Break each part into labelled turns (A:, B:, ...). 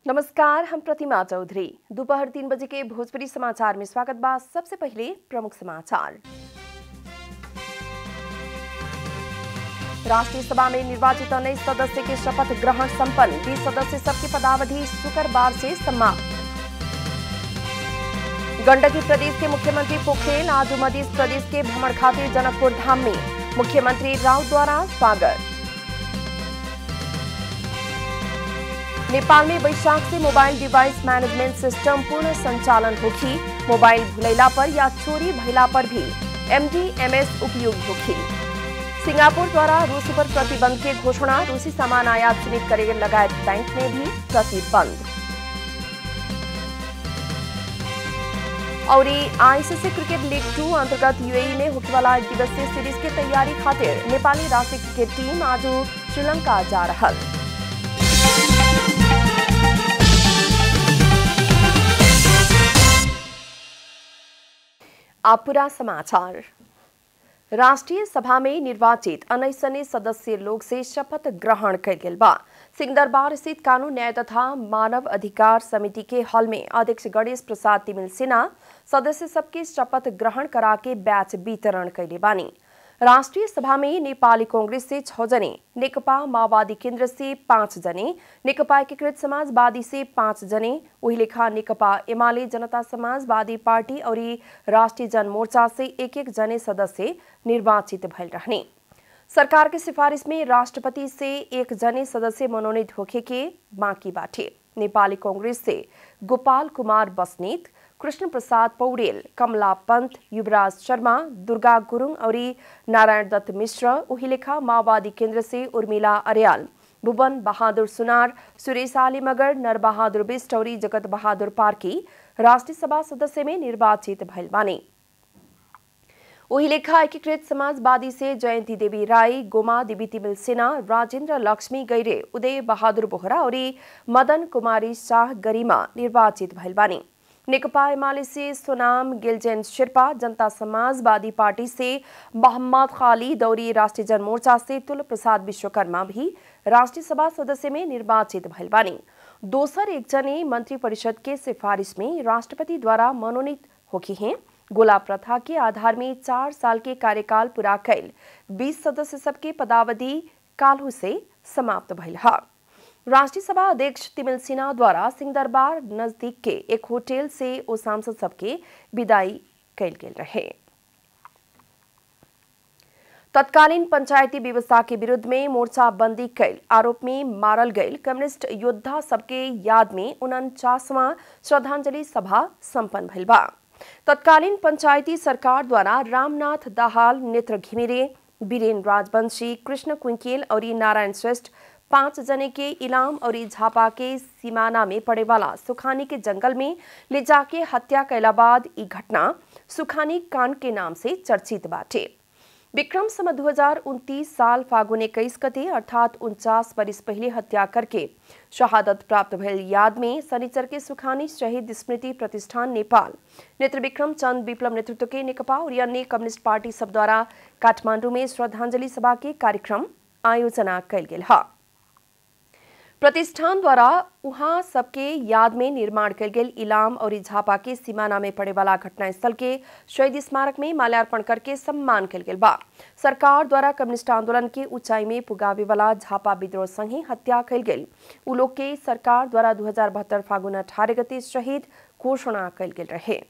A: नमस्कार हम प्रतिमा चौधरी दोपहर तीन बजे के भोजपुरी समाचार में स्वागत बा सबसे पहले प्रमुख समाचार राष्ट्रीय सभा में निर्वाचित उन्नीस सदस्य के शपथ ग्रहण संपन्न बीस सदस्य सबकी पदावधि शुक्रवार से समाप्त गंडकी प्रदेश के मुख्यमंत्री पोखरेल आज मध्य प्रदेश के भ्रमण खातिर जनकपुर धाम में मुख्यमंत्री राउत द्वारा स्वागत नेपाल में वैशाख से मोबाइल डिवाइस मैनेजमेंट सिस्टम पूर्ण संचालन होगी मोबाइल भुलैला पर या चोरी भैला पर भी एमडीएमएस उपयोग होगी सिंगापुर द्वारा रूस पर प्रतिबंध के घोषणा रूसी सामान आयात सीमित करे लगायत बैंक में भी प्रतिबंध और आईसीसी क्रिकेट लीग टू अंतर्गत यूएई में होने वाला एक दिवसीय सीरीज की तैयारी खातिर नेपाली राष्ट्रीय क्रिकेट टीम आज श्रीलंका जा रहा आप पूरा समाचार राष्ट्रीय सभा में निर्वाचित अनैसने सदस्य लोग से शपथ ग्रहण कल गेल बा सिंहदरबार स्थित कानून न्याय तथा मानव अधिकार समिति के हॉल में अध्यक्ष गणेश प्रसाद तिमिल सिन्हा सदस्य सबके शपथ ग्रहण करा के बैच वितरण कैले बानी राष्ट्रीय सभा में नेपाली कांग्रेस से छह जने नेकपा माओवादी केन्द्र से पांच जने नेकपा एकीकृत समाजवादी से पांच जने वही लेखा नेकपा एमाले जनता समाजवादी पार्टी और राष्ट्रीय जनमोर्चा से एक एक जने सदस्य निर्वाचित भइल रहने सरकार के सिफारिश में राष्ट्रपति से एक जने सदस्य मनोनीत होखे के बाकी बाटे नेपाली कांग्रेस से गोपाल कुमार बस्नेत कृष्ण प्रसाद पौडेल कमला पंत युवराज शर्मा दुर्गा गुरुङ और नारायण दत्त मिश्र उहिलेखा माओवादी केन्द्र से उर्मिला अर्याल भुवन बहादुर सुनार सुरेश आली मगर नरबहादुर बिष्ट और जगत बहादुर पार्की राष्ट्रीय सभा सदस्य में निर्वाचित भइल बानी वही लेखा एकीकृत समाजवादी से जयंती देवी राय गोमा देवी तिमिल सिन्हा राजेन्द्र लक्ष्मी गैरे उदय बहादुर बोहरा और मदन कुमारी शाह गरिमा निर्वाचित भइल बानी नेकपा एमाले से सोनाम गिलजेन शेर्पा जनता समाजवादी पार्टी से मोहम्मद खालिद और राष्ट्रीय जनमोर्चा से तुल प्रसाद विश्वकर्मा भी राष्ट्रीय सभा सदस्य में निर्वाचित भइल बानी दोसर एक जने मंत्री परिषद के सिफारिश में राष्ट्रपति द्वारा मनोनीत होकी हैं गोला प्रथा के आधार में चार साल के कार्यकाल पूरा कैल बीस सदस्य सबके पदावधि काल्हू से समाप्त भइल है राष्ट्रीय सभा अध्यक्ष तिमिल सिन्हा द्वारा सिंह दरबार नजदीक के एक होटल से ओ सांसद सबके विदाई कैल गेल रहे तत्कालीन पंचायती व्यवस्था के विरुद्ध में मोर्चाबंदी कैल आरोप में मारल गए कम्युनिस्ट योद्धा सबके याद में उनचासवां श्रद्धांजलि सभा संपन्न भइल बा तत्कालीन पंचायती सरकार द्वारा रामनाथ दाहाल नेत्र घिमिरे बीरेन राजवंशी कृष्ण कुंकेल और नारायण श्रेष्ठ पांच जने के इलाम और झापा के सीमाना में पड़े वाला सुखानी के जंगल में ले जाके हत्या कैला बाद ई घटना सुखानी कांड के नाम से चर्चित बाटे विक्रम सम दो साल फागुन इक्कीस गते अर्थात उनचास बरिस पहले हत्या करके शहादत प्राप्त भयल याद में शनिचर के सुखानी शहीद स्मृति प्रतिष्ठान नेपाल नेत्र विक्रम चंद विप्लव नेतृत्व के नेकपा और अन्य कम्युनिस्ट पार्टी सब द्वारा काठमांडू में श्रद्धांजलि सभा के कार्यक्रम आयोजना कैल गेल है प्रतिष्ठान द्वारा उहाँ सबके याद में निर्माण कल गेल इलाम और झापा के सीमाना में पड़े वाला घटनास्थल के शहीद स्मारक में माल्यार्पण करके सम्मान कल गेल बा सरकार द्वारा कम्युनिस्ट आंदोलन के ऊंचाई में पुगावे वाला झापा विद्रोह संगे हत्या कल गेल उ लोग के सरकार द्वारा दू फागुन अठारह गते शहीद घोषणा कल गेल रहे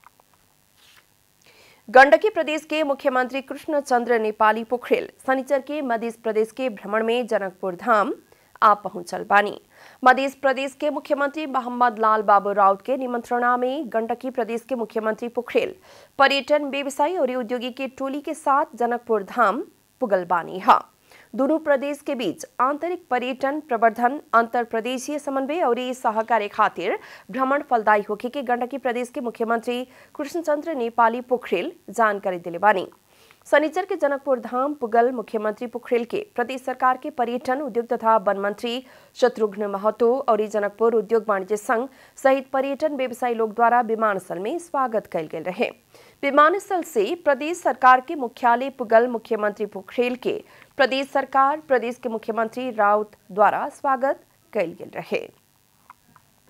A: गंडकी प्रदेश के मुख्यमंत्री कृष्ण चंद्र नेपाली पोखरेल शनिचर के मध्य प्रदेश के भ्रमण में जनकपुर धाम आ पहुंचल बानी मध्य प्रदेश के मुख्यमंत्री मोहम्मद लाल बाबू राउत के निमंत्रणा में गंडकी प्रदेश के मुख्यमंत्री पोखरेल पर्यटन व्यवसायी और उद्योगी के टोली के साथ जनकपुर धाम पुगल बानी है दोनों प्रदेश के बीच आंतरिक पर्यटन प्रवर्धन अंतर प्रदेशीय समन्वय और सहकार्य खातिर भ्रमण फलदायी होके के गंडकी प्रदेश के मुख्यमंत्री कृष्णचंद्र नेपाली पोखरेल जानकारी दिले बानी शनिचर के जनकपुर धाम पुगल मुख्यमंत्री पोखरेल के प्रदेश सरकार के पर्यटन उद्योग तथा वन मंत्री शत्रुघ्न महतो और जनकपुर उद्योग वाणिज्य संघ सहित पर्यटन व्यवसायी लोग द्वारा विमानस्थल में स्वागत कल गेल रहे विमानस्थल से प्रदेश सरकार के मुख्यालय पुगल मुख्यमंत्री पोखरेल के प्रदेश सरकार प्रदेश के मुख्यमंत्री राउत द्वारा स्वागत कल गेल रहे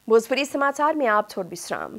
A: भोजपुरी समाचार में आप छोड़ विश्राम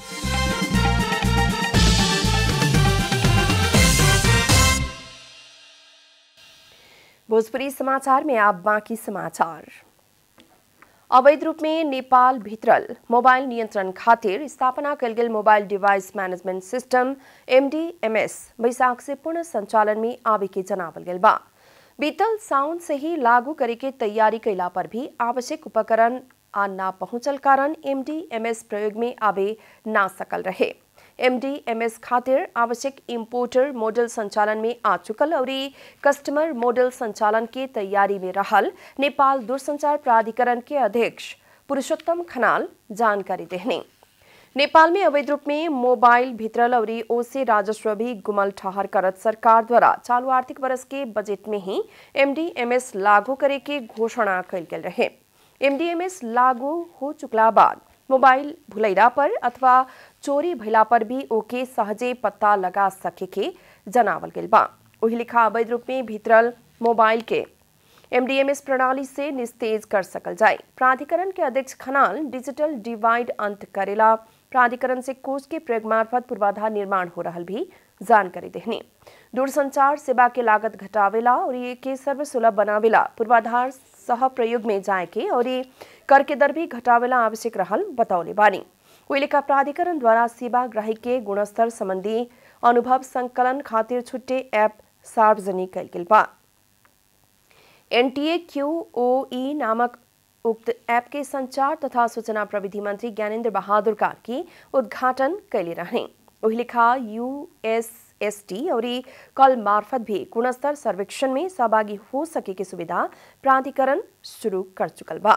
A: भोजपुरी समाचार में आप बाकी समाचार अवैध रूप में नेपाल भित्रल मोबाइल नियन्त्रण खातिर स्थापना कल गेल mobile device management system MDMS वैशाख से पूर्ण संचालन में आवे के जनावल गेल बा बीतल साउन से ही लागू करे के तैयारी कैला पर भी आवश्यक उपकरण आ ना पहुंचल कारण एमडीएमएस प्रयोग में आवे ना सकल रहे एमडीएमएस खातिर आवश्यक इम्पोर्टर मॉडल संचालन में आ चुकल और कस्टमर मॉडल संचालन के तैयारी में रहल नेपाल दूरसंचार प्राधिकरण के अध्यक्ष पुरुषोत्तम खनाल जानकारी देहने नेपाल में अवैध रूप में मोबाइल भित्रल और ओसे राजस्व भी गुमल ठहर करत सरकार द्वारा चालू आर्थिक वर्ष के बजट में ही एमडीएमएस लागू करे के घोषणा कल गेल रहे एमडीएमएस लागू हो चुकला बाद मोबाइल भुलैला पर अथवा चोरी भैला पर भी ओके सहजे पत्ता लगा सके के जनावल गेल बा वही लिखा अवैध रूप में भीतरल मोबाइल के एमडीएमएस प्रणाली से निस्तेज कर सकल जाए प्राधिकरण के अध्यक्ष खनाल डिजिटल डिवाइड अंत करेला प्राधिकरण से कोष के प्रयोग मार्फत पूर्वाधार निर्माण हो रहा भी जानकारी देहने दूरसंचार सेवा के लागत घटावेला और ये के सर्वसुलभ बनावेला पूर्वाधार सह प्रयोग में जाए के और ये कर के दर भी घटावेला आवश्यक रहल बतौले बानी उइलेका प्राधिकरण द्वारा सेवा ग्राहक के गुणस्तर संबंधी अनुभव संकलन खातिर छुट्टे ऐप सार्वजनिक कल गेल बा एनटीए क्यूओई नामक उक्त ऐप के संचार तथा सूचना प्रविधि मंत्री ज्ञानेन्द्र बहादुर कार्की उद्घाटन कैले रहे वही लिखा यूएसएसटी और कल मार्फत भी गुणस्तर सर्वेक्षण में सहभागी हो सके की सुविधा प्राधिकरण शुरू कर चुकल बा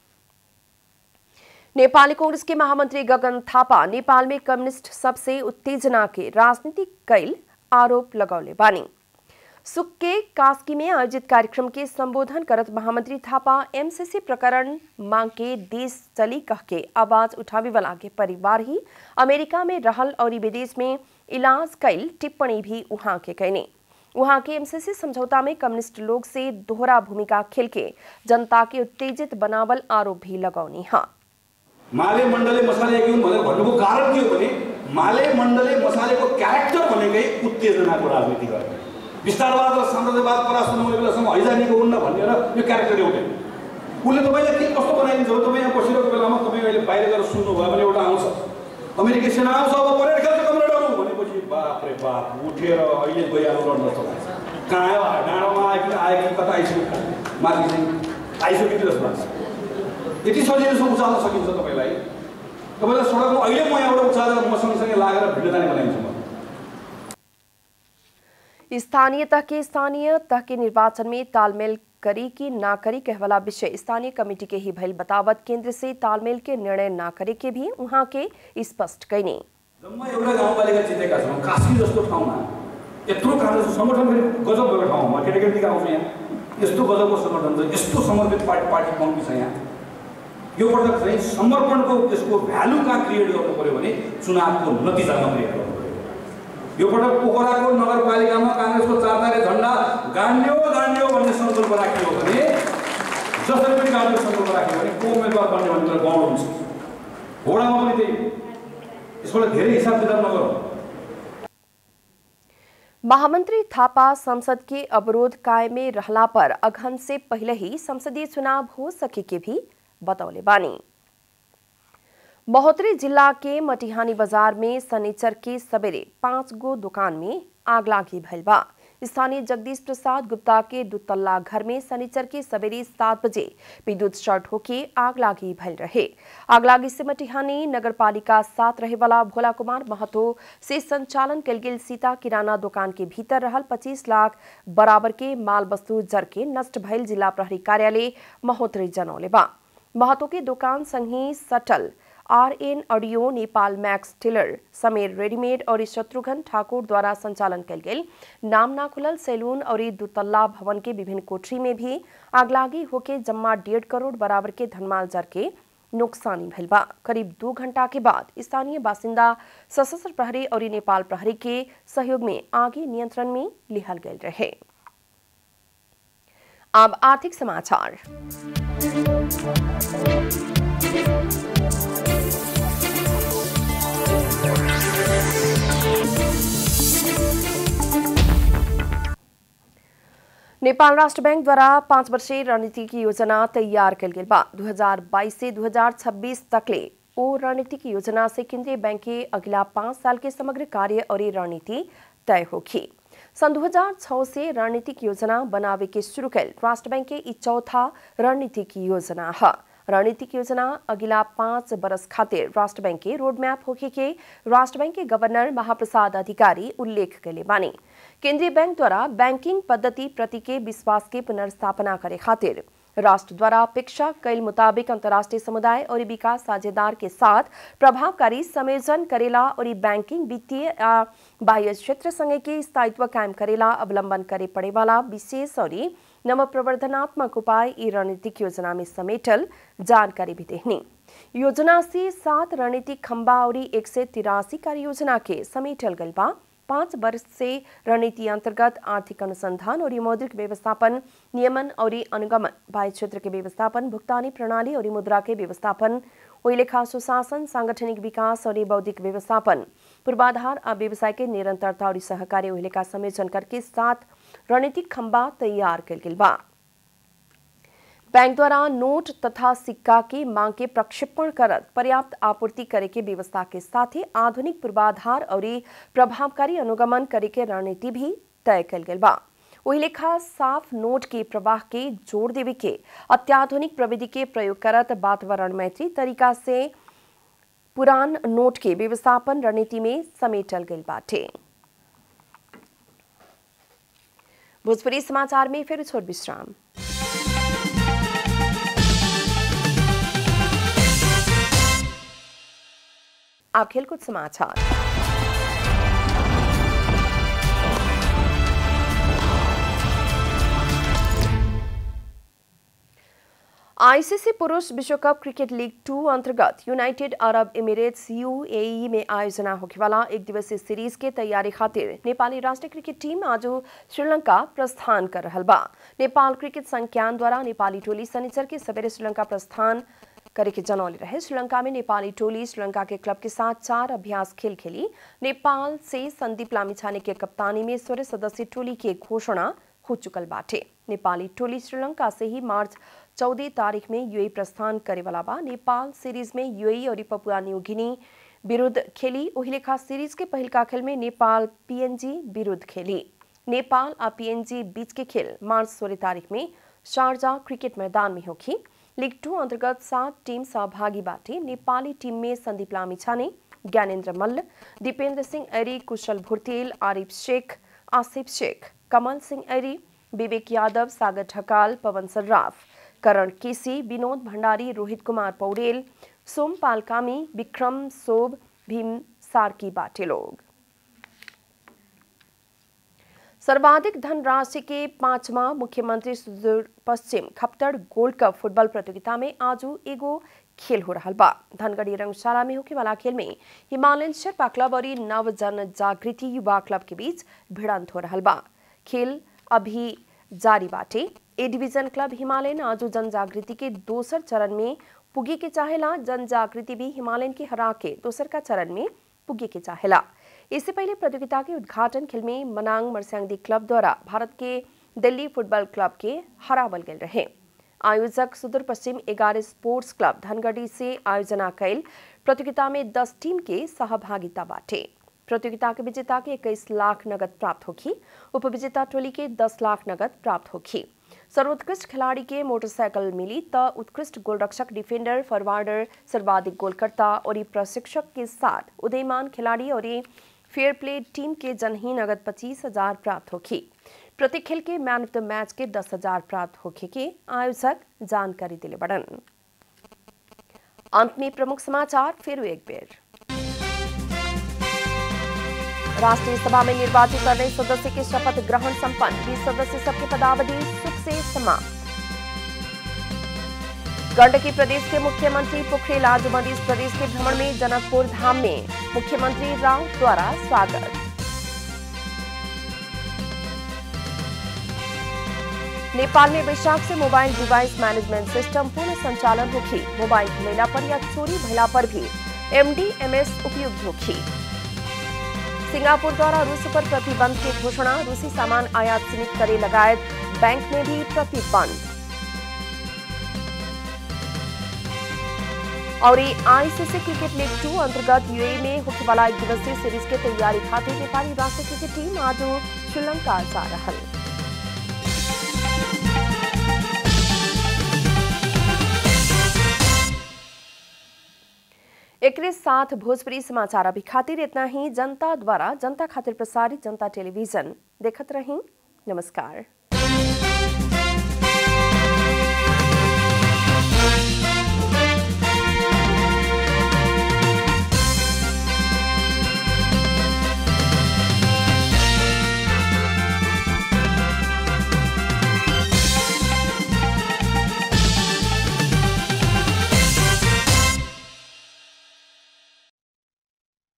A: नेपाली कांग्रेस के महामंत्री गगन थापा नेपाल में कम्युनिस्ट सबसे उत्तेजना के राजनीतिक कैल आरोप लगौले बानी सुख के कास्की में आयोजित कार्यक्रम के संबोधन करत महामंत्री थापा एमसीसी प्रकरण मांग के देश चली कह के आवाज उठावे वाला के परिवार ही अमेरिका में रहल और विदेश में इलाज कैल टिप्पणी भी वहां के कहने वहां के एमसीसी समझौता में कम्युनिस्ट लोग से दोहरा भूमिका खेल के जनता के उत्तेजित बनावल आरोप भी लगौनी हाँ
B: माले मण्डले मसाले घेऊन भनेर भन्नुको कारण के हो भने माले मण्डले मसालेको क्यारेक्टर भनेकै उत्तेजनाको राजनीति गर्ने विस्तारवाद र साम्राज्यवाद परास्त नहुने बेलासम्म हैजानीको हुन्न भनेर यो क्यारेक्टर एउटै उसले तपाईँलाई के कस्तो बनाइदिन्छ हो तपाईँ यहाँ बसिरहेको बेलामा तपाईँ अहिले बाहिर गएर सुन्नुभयो भने एउटा आउँछ अमेरिकी सेना आउँछ अब परेड खेल्छ कमरेडहरू भनेपछि बाप रे बाप उठेर अहिले गइहाल्नु रड्न जस्तो लाग्छ कहाँ आयो डाँडोमा आयो कि आयो कि कता आइसक्यो माथि चाहिँ आइसक्यो कि जस्तो लाग्छ यति सजिलोसँग उचाल्न सकिन्छ तपाईँलाई तपाईँलाई सडकमा अहिले म यहाँबाट उचालेर म सँगसँगै लागेर भिडियो जाने बनाइदिन्छु म
A: स्थानीय तह के स्थानीय तह के निर्वाचन में तालमेल करी कि ना करी कहवाला विषय स्थानीय कमेटी के ही भइल बतावत केंद्र से तालमेल के निर्णय ना करे के भी वहां के स्पष्ट कैने
B: जम्मा एउटा गाउँपालिका जितेका छौँ कास्की जस्तो ठाउँमा यत्रो काङ्ग्रेस सङ्गठन फेरि गजब भएको ठाउँमा केटाकेटी आउँछ यहाँ यस्तो गजबको सङ्गठन छ यस्तो समर्पित पार्टी पार्टी कम्ती छ यहाँ यो पटक चाहिँ समर्पणको यसको भ्यालु कहाँ क्रिएट गर्नु पऱ्यो भने चुनावको नतिजामा क्रिएट गर्नु पऱ्यो यो पटक पोखराको नगरपालिकामा काङ्ग्रेसको चारतारे झन्डा गाड्यो गाड्यो भन्ने सङ्कल्प राखियो भने जसरी पनि गाड्ने सङ्कल्प राख्यो भने को उम्मेदवार बन्ने भन्ने गाउँ हुन्छ घोडामा पनि त्यही यसबाट धेरै हिसाब किताब नगरौँ
A: महामंत्री थापा संसद के अवरोध कायम में रहला पर अगहन से पहले ही संसदीय चुनाव हो सके के भी बतौले बानी महोत्तरी जिला के मटिहानी बाजार में शनिचर के सवेरे पांच गो दुकान में आग लागी भइल बा स्थानीय जगदीश प्रसाद गुप्ता के दुतल्ला घर में शनिचर के सवेरे सात बजे विद्युत शॉर्ट होके आग लागी भइल रहे आग लागी से मटिहानी नगर पालिका साथ रहे वाला भोला कुमार महतो से संचालन कल गेल सीता किराना दुकान के भीतर रहल 25 लाख बराबर के माल वस्तु जर के नष्ट भइल जिला प्रहरी कार्यालय महोत्तरी जनौले बा महतो के दुकान संगी सटल R N audio Nepal max tiller समेर रेडीमेड और शत्रुघ्न ठाकुर द्वारा संचालन कल गेल नाम ना खुलल सैलून और दुतल्ला भवन के विभिन्न कोठरी में भी आगलागी होके जम्मा डेढ़ करोड़ बराबर के धनमाल जर के नुकसानी भइल बा करीब दो घंटा के बाद स्थानीय बासिंदा सशस्त्र प्रहरी और नेपाल प्रहरी के सहयोग में आगे नियंत्रण में लिहल गए रहे अब आर्थिक समाचार नेपाल राष्ट्र बैंक द्वारा पाँच वर्षीय रणनीतिक योजना तैयार कल गेल बा 2022 से 2026 तकले ओ रणनीतिक योजना से केंद्रीय बैंक के अगला पाँच साल के समग्र कार्य और रणनीति तय होगी सन 2006 से रणनीतिक योजना बनावे के शुरू कल राष्ट्र बैंक के ई चौथा रणनीतिक योजना है रणनीतिक योजना अगिला पाँच बरस खातिर राष्ट्र बैंक के रोड मैप होके के राष्ट्र बैंक के गवर्नर महाप्रसाद अधिकारी उल्लेख कले बानी केंद्रीय बैंक द्वारा बैंकिंग पद्धति प्रति के विश्वास के पुनर्स्थापना करे खातिर राष्ट्र द्वारा अपेक्षा कैल मुताबिक अंतर्राष्ट्रीय समुदाय और विकास साझेदार के साथ प्रभावकारी संयोजन करेला और बैंकिंग वित्तीय आ बाह्य क्षेत्र संगे के स्थायित्व कायम करेला अवलंबन करे पड़े वाला विशेष और नव प्रवर्धनात्मक उपाय ई रणनीतिक योजना में समेटल जानकारी भी देहनी योजना से सात रणनीतिक खंबा और एक से तिरासी कार्य योजना के समेटल गल बा पाँच वर्ष से रणनीति अंतर्गत आर्थिक अनुसंधान और मौद्रिक व्यवस्थापन नियमन और अनुगमन बाह्य क्षेत्र के व्यवस्थापन भुगतानी प्रणाली और मुद्रा के व्यवस्थापन ओई लेखा सुशासन सांगठनिक विकास और बौद्धिक व्यवस्थापन पूर्वाधार आ व्यवसाय के निरंतरता और सहकार्य ओई लेखा संयोजन करके सात रणनीतिक खंबा तैयार कल गेल बा बैंक द्वारा नोट तथा सिक्का की मांग के प्रक्षेपण करत पर्याप्त आपूर्ति करे के व्यवस्था के साथ ही आधुनिक पूर्वाधार और प्रभावकारी अनुगमन करे के रणनीति भी तय कल गेल बा वही लेखा साफ नोट के प्रवाह के जोड़ देवे के अत्याधुनिक प्रविधि के प्रयोग करत वातावरण मैत्री तरीका से पुरान नोट के व्यवस्थापन रणनीति में समेटल गई बाटे भोजपुरी समाचार में फिर छोड़ विश्राम आप खेलकूद समाचार आईसीसी पुरुष विश्व कप क्रिकेट लीग टू अंतर्गत यूनाइटेड अरब एमिरेट्स यूएई में आयोजना होखेवाला एक दिवसीय सीरीज के तैयारी खातिर नेपाली राष्ट्रीय क्रिकेट टीम आज श्रीलंका प्रस्थान कर रहल बा नेपाल क्रिकेट संज्ञान द्वारा नेपाली टोली शनिचर के सवेरे श्रीलंका प्रस्थान करे के जनौले रहे श्रीलंका में नेपाली टोली श्रीलंका के क्लब के साथ चार अभ्यास खेल खेली नेपाल से संदीप लामिछाने के कप्तानी में सोलह सदस्यीय टोली की घोषणा हो चुकल बाटे नेपाली टोली श्रीलंका से ही मार्च चौदह तारीख में यूएई प्रस्थान करे वाला बा नेपाल सीरीज में यूएई और पपुआ न्यू गिनी विरुद्ध खेली ओहिलेखा सीरीज के पहिलका खेल में नेपाल पीएनजी विरुद्ध खेली नेपाल आ पीएनजी बीच के खेल मार्च सोलह तारीख में शारजा क्रिकेट मैदान में होगी लीग टू अंतर्गत सात टीम सहभागी बाटे नेपाली टीम में संदीप लामिछाने ज्ञानेन्द्र मल्ल दीपेन्द्र सिंह ऐरी कुशल भुर्तेल आरिफ शेख आसिफ शेख कमल सिंह ऐरी विवेक यादव सागर ढकाल पवन सर्राफ करण केसी विनोद भंडारी रोहित कुमार पौडेल सोमपाल कामी विक्रम सोब भीम सार्की बाटे लोग सर्वाधिक धनराशि के पांचवा मुख्यमंत्री सुदूर पश्चिम खप्तर गोल्ड कप फुटबॉल प्रतियोगिता में आज एगो खेल हो रहा बा धनगढ़ी रंगशाला में होके वाला खेल में हिमालयन शेरपा क्लब और नव जन जागृति युवा क्लब के बीच भिड़ंत हो रहा बा खेल अभी जारी बाटे ए डिवीजन क्लब हिमालयन आज जन जागृति के दोसर चरण में पुगे के चाहेला जन जागृति भी हिमालयन के हरा के दोसर का चरण में पुगे के चाहेला इससे पहले प्रतियोगिता के उद्घाटन खेल में मनांग मरस्यांगदी क्लब द्वारा भारत के दिल्ली फुटबॉल क्लब के हरावल गए रहे आयोजक सुदूर पश्चिम एगारह स्पोर्ट्स क्लब धनगढ़ी से आयोजना कैल प्रतियोगिता में 10 टीम के सहभागिता बाटे प्रतियोगिता के विजेता के 21 लाख नगद प्राप्त होगी उपविजेता टोली के 10 लाख नगद प्राप्त होगी सर्वोत्कृष्ट खिलाड़ी के मोटरसाइकिल मिली त उत्कृष्ट गोलरक्षक डिफेंडर फॉरवर्डर सर्वाधिक गोलकर्ता और प्रशिक्षक के साथ उदयमान खिलाड़ी और फेयर प्ले टीम के जनही नगद पच्चीस हजार प्राप्त होगी प्रति खेल के मैन ऑफ द मैच के दस हजार प्राप्त होखे के आयोजक जानकारी दिले बड़न अंत में प्रमुख समाचार फिर एक बेर राष्ट्रीय सभा में निर्वाचित नए सदस्य के शपथ ग्रहण संपन्न बीस सदस्य सबके पदावधि सुख से समाप्त गंडकी प्रदेश के मुख्यमंत्री पोखरियाल आज मध्य प्रदेश के भ्रमण में जनकपुर धाम में मुख्यमंत्री राउत द्वारा स्वागत नेपाल में वैशाख से मोबाइल डिवाइस मैनेजमेंट सिस्टम पूर्ण संचालन होगी मोबाइल भुलेला पर या चोरी भैला पर भी एमडीएमएस उपयुक्त होगी सिंगापुर द्वारा रूस पर प्रतिबंध की घोषणा रूसी सामान आयात सीमित करे लगायत बैंक में भी प्रतिबंध और आईसीसी क्रिकेट लीग टू अंतर्गत यूए में होने वाला एक दिवसीय सीरीज के तैयारी खातिर नेपाली राष्ट्रीय क्रिकेट टीम आज श्रीलंका जा रहा एक साथ भोजपुरी समाचार अभी खातिर इतना ही जनता द्वारा जनता खातिर प्रसारित जनता टेलीविजन देखत रही नमस्कार